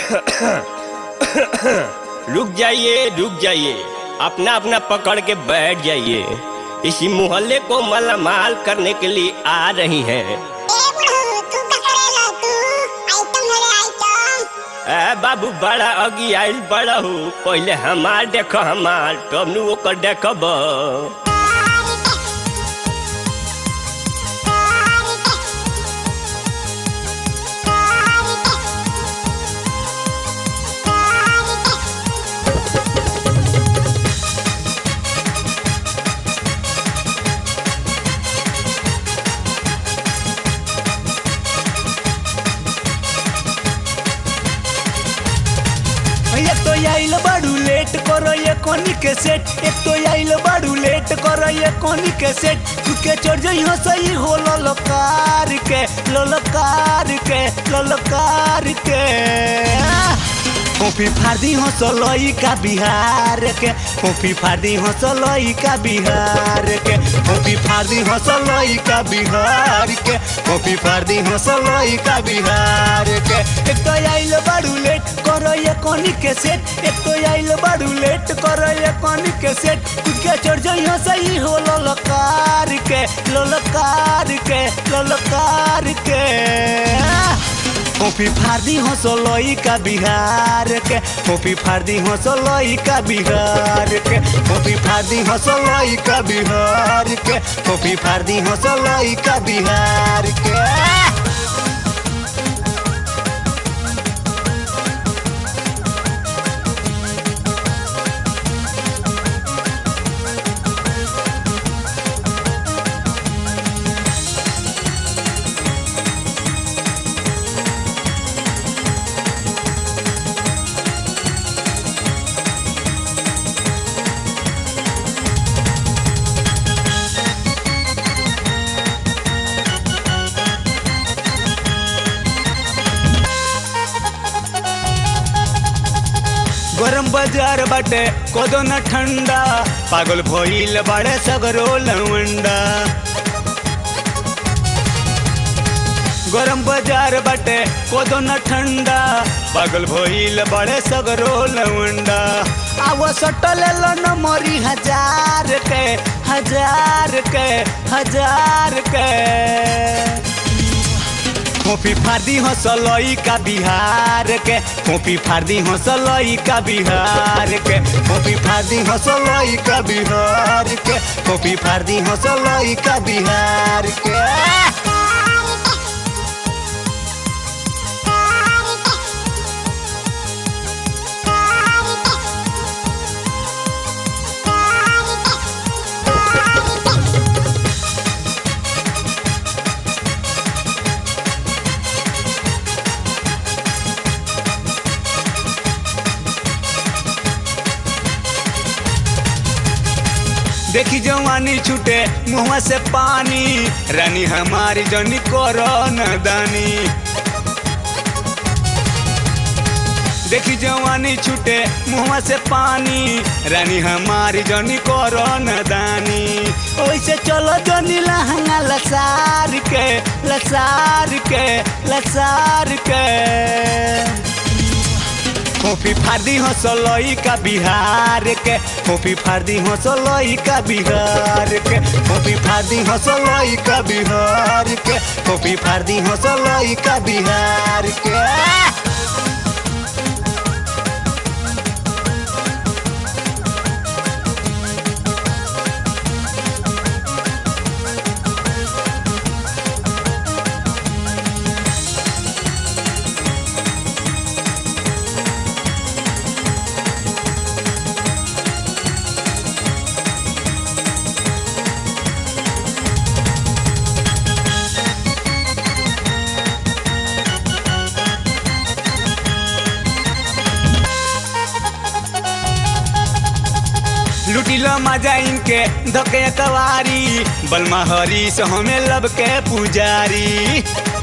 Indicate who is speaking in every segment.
Speaker 1: रुक जाइए रुक जाइए अपना अपना पकड़ के बैठ जाइए इसी मोहल्ले को मालामाल करने के लिए आ रही हैं
Speaker 2: ए बुढ़ऊ तू का करेला तू आइटम है आइटम
Speaker 1: ए बाबू बड़ा अगी आइल बड़ा हूँ पहले हमार देखो हमार तब नु ओकर देखब
Speaker 3: एक तो आइल बाड़ू लेट करो ये कोनी के सेट एक तो आइल बाड़ू लेट करो ये कोनी के सेट तू के चढ़ जइहो सही हो ललकार के ललकार के ललकार के कॉफी फार्दी हो सलोई का बिहार के कॉफी फार्दी हो सलोई का बिहार के कॉफी फार्दी हो सलोई का बिहार के कॉफी फार्दी हो सलोई का बिहार के एक तो आइल बाड़ू लेट करो ये कोनी के सेट एक तो आइल बाड़ू लेट करो ये कोनी के सेट खुद के चढ़ जइहो सही हो ललकार के ललकार के ललकार के कॉफी फार्दी हो सोलोई का बिहार के कॉफी फार्दी हो सोलोई का बिहार के कॉफी फार्दी हो सोलोई का बिहार के कॉफी फार्दी हो सोलोई का बिहार के गरम बाजार बाटे कोदो न ठंडा पागल भइल बाड़े सगरो लवंडा गरम बाजार बाटे कोदो न ठंडा पागल भइल बाड़े सगरो लवंडा आव सटल न मरी हजार के हजार के हजार के कॉफी फार्दी हो सलोई का बिहार के कॉफी फार्दी हो सलोई का बिहार के कॉफी फार्दी हो सलोई का बिहार के कॉफी फार्दी हो सलोई का बिहार के देखी जवानी छूटे मुँह से पानी रानी हमारी जनी करो दानी देखी जवानी छूटे मुँह से पानी रानी हमारी जनी करो दानी ओइसे चलो जनी लहंगा लसार के लसार के लसार के कॉफी फार्दी हो सलोई का बिहार के कॉफी फार्दी हो सलोई का बिहार के कॉफी फार्दी हो सलोई का बिहार के कॉफी फार्दी हो सलोई का बिहार के लुटिलो मजा इनके धके कवारी बलमा हरी से हमें लब के पुजारी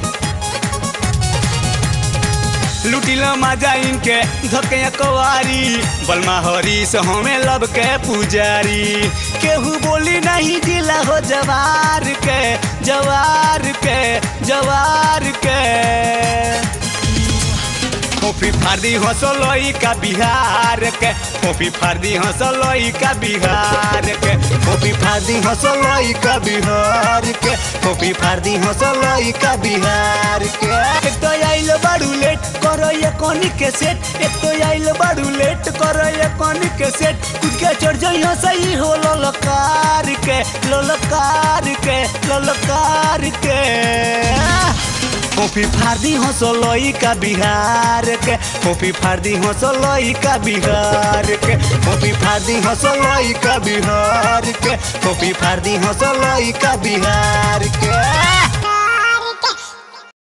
Speaker 3: लुटिलो मजा इनके धके कवारी बलमा हरी से हमें लब के पुजारी केहू बोली नहीं दिला हो जवार के जवार के जवार के फोफी फार्दी हंसलोई का बिहार के फोफी फार्दी हंसलोई का बिहार के फोफी फार्दी हंसलोई का बिहार के फोफी फार्दी हंसलोई का बिहार के एक तो आइल बाड़ू लेट करो ये कोनी के सेट एक तो आइल बाड़ू लेट करो ये कोनी के सेट कुछ के चढ़ जाइयो सही हो ललकार के ललकार के ललकार के फोफी फार्दी हंसलोई का बिहार के फोफी फार्दी हंसलोई का बिहार के फोफी फार्दी हंसलोई का बिहार के फोफी फार्दी हंसलोई का बिहार के